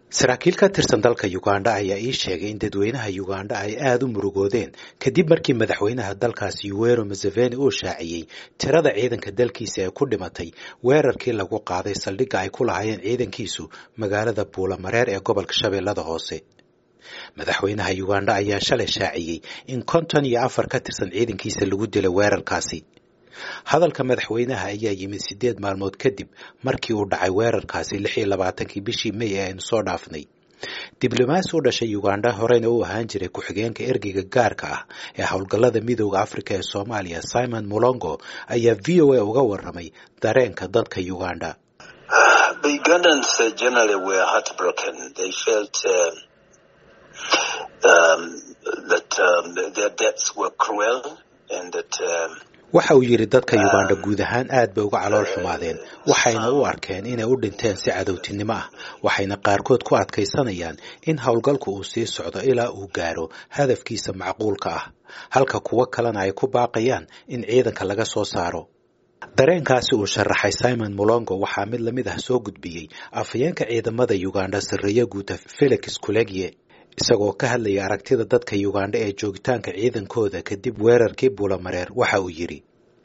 saraakiil ka tirsan dalka ugandha ayaa ii sheegay in dadweynaha ugandha ay aada u murugoodeen kadib markii madaxweynaha dalkaasi yuwero museveni uu shaaciyey tirada ciidanka dalkiisa ee ku dhimatay weerarkii lagu qaaday saldhigga ay ku lahaayeen ciidankiisu magaalada buulamareer ee gobolka shabeellada hoose madaxweynaha ugandha ayaa shalay shaaciyey in konton iyo afar ka tirsan ciidankiisa lagu dilay weerarkaasi hadalka madaxweynaha ayaa yimid siddeed maalmood kadib markii uu dhacay weerarkaasi lix iyo labaatankii bishii may ee aynu soo dhaafnay diblomaasi u dhashay ugandha horeyna u ahaan jiray ku-xigeenka ergeyga gaarka ah ee howlgallada midooda afrika ee soomaaliya simon mulongo ayaa v o a uga warramay dareenka dadka ugandha waxa uu yidhi dadka ugandha guud ahaan aad bay uga calool xumaadeen waxayna u arkeen inay u dhinteen si cadowtinimo ah waxayna qaarkood ku adkaysanayaan in howlgalku uu sii socdo ilaa uu gaaro hadafkiisa macquulka ah halka kuwo kalena ay ku baaqayaan in ciidanka laga soo saaro dareenkaasi uu sharaxay simon mulongo waxaa mid lamid ah soo gudbiyey afhayeenka ciidamada ugandha sarreeye guuta felix kulegye isagoo ka hadlaya aragtida dadka ugandha ee joogitaanka ciidankooda kadib weerarkii buulamareer waxa uu yidhi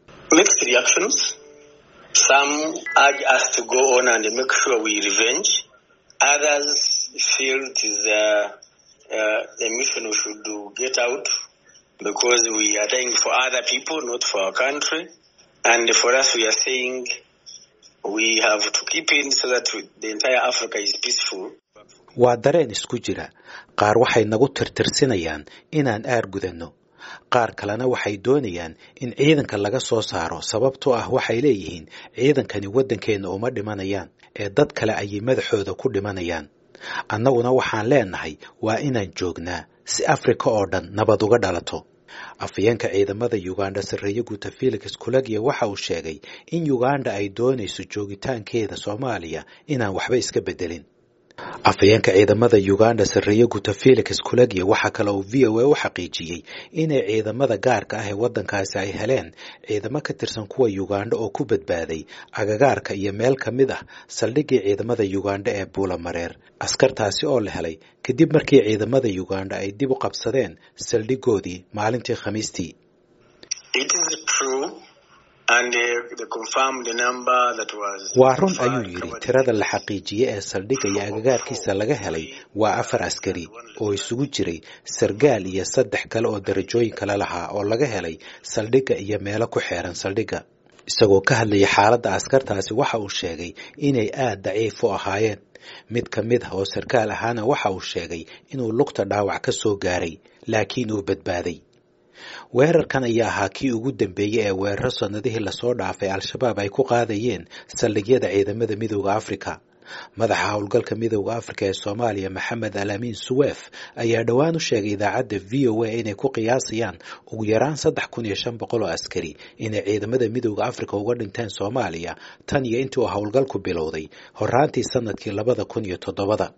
waa dareen isku jira qaar waxay nagu tirtirsinayaan inaan aar gudanno qaar kalena waxay doonayaan in ciidanka laga soo saaro sababtoo ah waxay leeyihiin ciidankani waddankeenna uma dhimanayaan ee dad kale ayay madaxooda ku dhimanayaan annaguna waxaan leenahay waa inaan joognaa si afrika oo dhan nabad uga dhalato afhayeenka ciidamada ugandha sarreeye guuta felix kulegya waxa uu sheegay in ugandha ay doonayso joogitaankeeda soomaaliya inaan waxba iska beddelin afhayeenka ciidamada ugandha sarreeye guuta felix kulegya waxaa kale uu v o a u xaqiijiyey inay ciidamada gaarka ah ee waddankaasi ay heleen ciidamo ka tirsan kuwa ugandha oo ku badbaaday agagaarka iyo meel ka mid ah saldhiggii ciidamada ugandha ee buulamareer askartaasi oo la helay kadib markii ciidamada ugandha ay dib u qabsadeen saldhiggoodii maalintii khamiistii waa run ayuu yidhi tirada la xaqiijiyey ee saldhigga iyo agagaarkiisa laga helay waa afar askari oo isugu jiray sargaal iyo saddex kale oo darajooyin kale lahaa oo laga helay saldhigga iyo meelo ku xeeran saldhigga isagoo ka hadlaya xaaladda askartaasi waxa uu sheegay inay aad daciif u ahaayeen mid ka mid ah oo sarkaal ahaana waxa uu sheegay inuu lugta dhaawac ka soo gaaray laakiin uu badbaaday weerarkan ayaa ahaa kii ugu dambeeyey ee weeraro sannadihii lasoo dhaafay al-shabaab ay ku qaadayeen saldhigyada ciidamada midooda afrika madaxa howlgalka midooda afrika ee soomaaliya maxamed alaamiin suweef ayaa dhowaan u sheegay idaacadda v o a inay ku qiyaasayaan ugu yaraan saddex kun iyo shan boqol oo askari inay ciidamada midooda afrika uga dhinteen soomaaliya tan iyo intii uu howlgalku bilowday horaantii sanadkii labada kun iyo toddobada